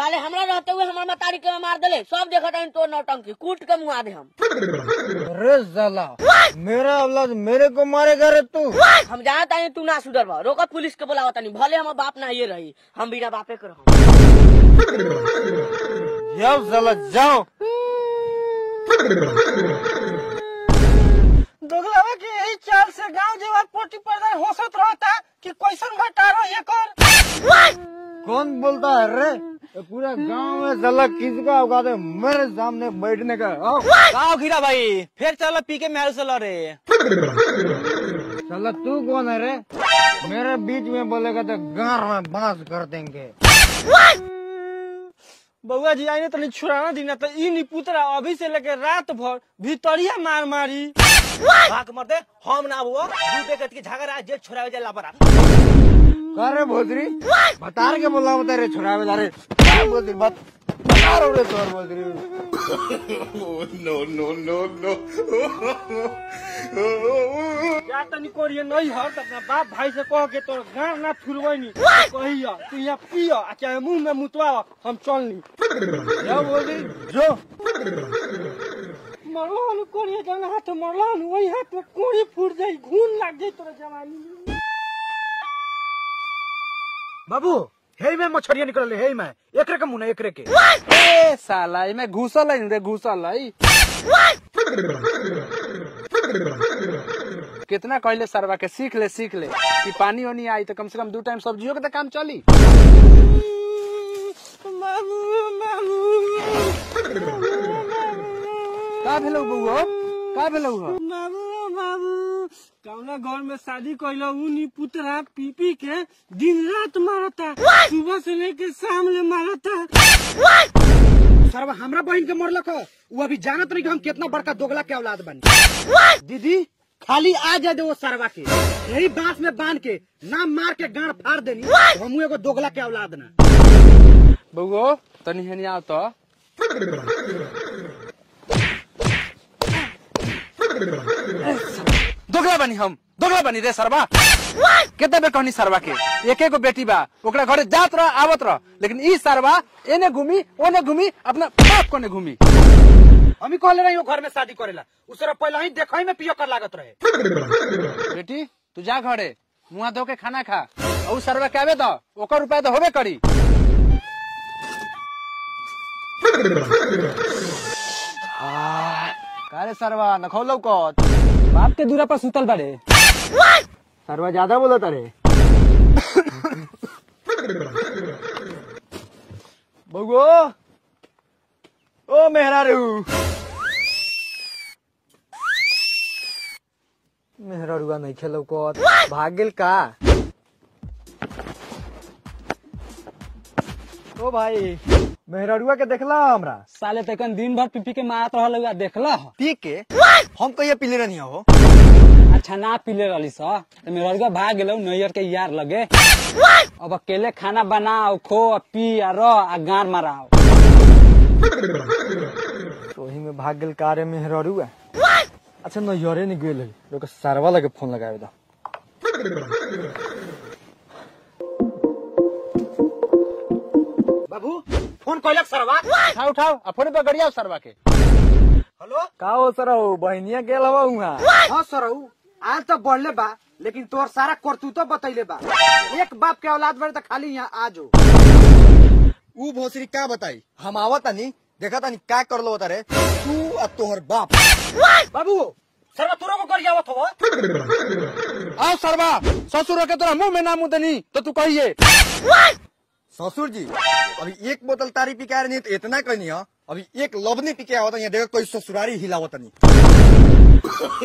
साले हमरा रहते हुए हमार मतारी के मार देले सब देखत हन तो नौटंकी कूट के मुआ दे हम अरे साला मेरा औलाद मेरे को मारेगा रे तू हम जानत हन तू ना सुधर बा रोक पुलिस के बुलावत नहीं भले हम बाप ना ये रही हम बिना बापे के रहम जाओ साला जाओ दोगलावा के यही चाल से गांव जेवर पोटी पर्दा होसत रहता कि कैसन घटारो ये कर कौन बोलता है रे ये पूरा गांव में साला किसका औकात है मेरे सामने बैठने का आओ आओ खीरा भाई फिर चलो पी के मेरे से लड़े साला तू कौन है रे मेरे बीच में बोलेगा तो गार में बांस कर देंगे बउआ जी आईने तनी छुड़ाना दीना तो ई नी पुतरा अभी से लेके रात भर भीतरिया मार मारी भाग मरते हम ना हुआ दू बेकत के झगड़ा जे छुड़ावे जाला परा कर रे भोसरी बता के बोला बता रे छोड़ा बेला रे क्या बोलती बात बता रहा हूँ रे तोर भोसरी या तनी कोरिए नहीं हर त अपना बाप भाई से कह के तोर गांव ना फुलवनी कहिया तू यहाँ पिया आ चाहे मुंह में मुतवा हम चल ली क्या बोल रही जो मरलान कोरिए जाना हाथ मरलान वही हाथ में कोरी फूट जाई घून लग जाई तोरा जवानी में बाबू हे में मछरिया निकल हे में एकरे के मुना एकरे के ए साला इमे घुसल है रे घुसल है कितना कहले सरवा के सीख ले सीख ले कि पानी वानी आई तो कम से कम दो टाइम सब्जियों के तो काम चली का भेलौ बउआ का भेलौ हो बाबू बाबू कौना घर में शादी कैलो उनी पुतरा पी पी के दिन रात मारता सुबह से लेके शाम ले मारता सरवा हमरा बहन के मरलक ह वो अभी जानत नहीं कि हम कितना बड़का दोगला के औलाद बनी दीदी खाली आ जाए दे वो सरवा के यही बांस में बांध के ना मार के गाड़ फाड़ देनी तो हमू एगो दोगला के औलाद ना बउआ तनी हनी आओ तो दोगला बनी हम दोगला बनी रे सरवा केते बे कहनी सरवा के एके गो बेटी बा ओकरा घरे जात रह आवत रह लेकिन ई सरवा एने घूमी ओने घूमी अपना बाप कोने घूमी हम ही कहले रही घर में शादी करेला उस तरह पहले ही देखई में पियो कर लागत रहे बेटी तू जा घरे मुआ धो के खाना खा और सरवा के आवे तो ओकर रुपया तो होबे करी कारे सरवा नखौलौ कत बाप के दूरा पर सुतल बारे सरवा ज्यादा बोलत रे बगो ओ मेहरारू मेहरारुआ नहीं खेलो कत भाग गेल का ओ भाई मेहरारुआ के देखला हमरा साले तकन दिन भर पीपी के मारत रहल हुआ देखला पी के हम कहिया पीले रहनी हो अच्छा ना पीले रहली सा तो मेरा भाग गेलो नैयर के यार लगे अब अकेले खाना बनाओ खो आ पी आ रह आ गार माराओ तो वही में भाग गेल कारे मेहरारुआ अच्छा नैयरे नहीं गेल है लोग सरवा लगे फोन लगावे दा बाबू फोन कइलक सरवा उठाओ उठाओ आ फोन पे गड़ियाओ सरवा के हेलो का हो सरऊ बहनिया गेल हवा उहाँ हां सरऊ आज तो बढ़ले बा लेकिन तोर सारा करतूतो बतैले बा एक बाप के औलाद बड़े तो खाली यहाँ आजो ऊ भोसरी का बताई हम आवत नहीं देखा तानी का कर लो रे तू और तोहर बाप बाबू सरवा तोरो को कर आवत हो आओ सरवा ससुर के तोरा मुंह में ना मुंह देनी तो तू कहिए ससुर जी अभी एक बोतल तारी पी के आ रही तो इतना कहनी है अभी एक लवनी पी के आवत यहाँ देखो कोई ससुरारी हिलावत नहीं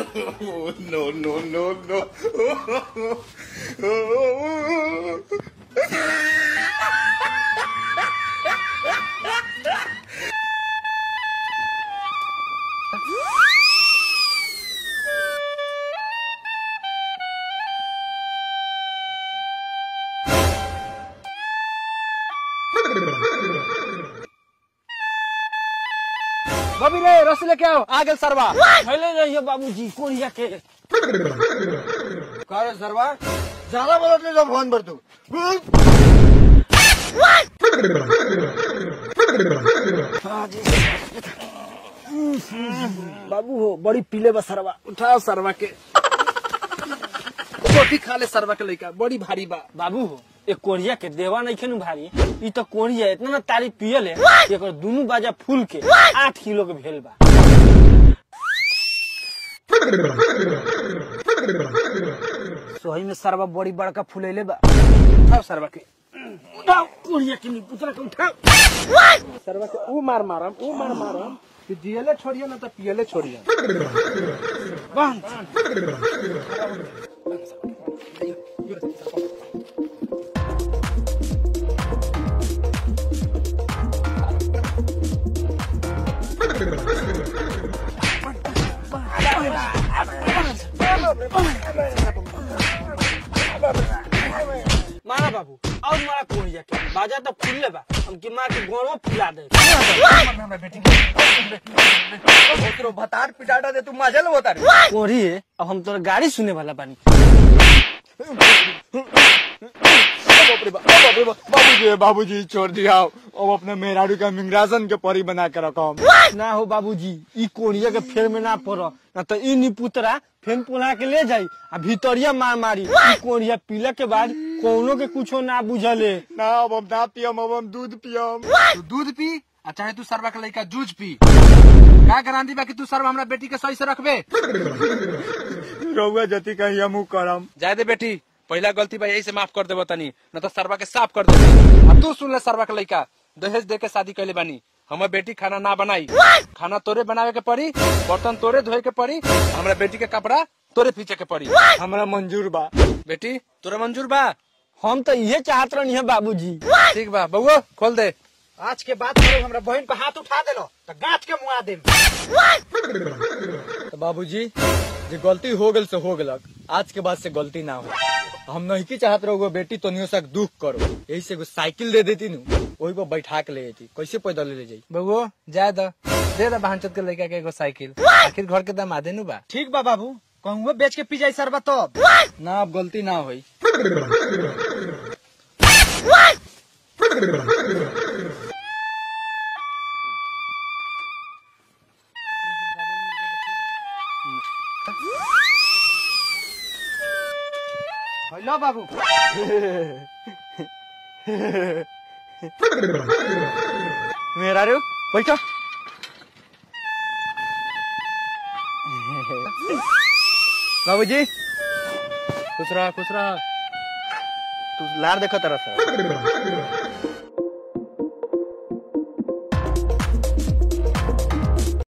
बबी रे रस लेके आओ आ गेल सरवा खैले रहियो बाबूजी कोरिया के का रे सरवा ज्यादा बोलत ले जो फोन पर तू बाबू हो बड़ी पीले बा सरवा उठाओ सरवा के रोटी खा ले सरवा के लइका बड़ी भारी बा बाबू हो एक कोरिया के देवा नहीं खेनु भारी ई तो कोरिया इतना ना तारी पियल है एकर दुनु बाजा फूल के आठ किलो के भेल बा सोही में सरवा बड़ी बड़का फुलेले बा उठाओ सरवा के उठाओ कोरिया के नी पुतरा के उठाओ सरवा के ऊ मार मारम ऊ मार मारम कि जियले छोड़िए ना तो पियले छोड़िए मारा बाबू और मारा कोरिया के बाजा तो फूल बा हम की मार के गोड़वा फुला दे ओकरो भतार पिटाटा दे तू मजल होता रे कोरी है अब हम तोर गाड़ी सुने वाला बानी बाबूजी बाबूजी छोड़ दिया अब अपने मेहरारू का मिंगरासन के परी बना के रखो ना हो बाबूजी ई कोरिया के फेर में ना पड़ ना तो ई निपुतरा फेन पुला के ले जाई आ भीतरिया मार मारी ई कोरिया पीला के बाद कोनो के कुछो ना बुझले ना अब हम ना पियम अब हम दूध पियम तू दूध पी आ चाहे तू सरवा के लइका जूझ पी का गारंटी बा कि तू सरवा हमरा बेटी के सही से रखबे रउआ जति कहीं हमू करम जाए दे बेटी पहला गलती बा यही से माफ कर देबो तनी न तो सरवा के साफ कर देबे आ तू सुन ले सरवा के लइका दहेज दे के शादी कैले बानी हमर बेटी खाना ना बनाई खाना तोरे बनावे के पड़ी बर्तन तोरे धोए के पड़ी हमरा बेटी के कपड़ा तोरे पीछे के पड़ी हमरा मंजूर बा बेटी तोरे मंजूर बा हम तो ये चाहत रहनी है बाबूजी ठीक बा बउआ खोल दे आज के बाद करो हमरा बहन पे हाथ उठा देलो तो गांठ के मुआ दे तो बाबूजी जे गलती हो गल से हो गलक आज के बाद से गलती ना हो हम नहीं की चाहत रहो बेटी तो सा दुख करो यही से एगो साइकिल दे देती नु वही पर बैठा के ले जाती कैसे पैदल ले जाई बउआ जाए द दे द बहनचोद के लड़का के एगो साइकिल आखिर घर के दामादे नु बा ठीक बा बाबू कहूँ बेच के पी जाई सरबा तब ना अब गलती ना होई हेलो बाबू मेरा रे बैठो बाबूजी खुश रहा खुश रहा तू लार देखो तरह से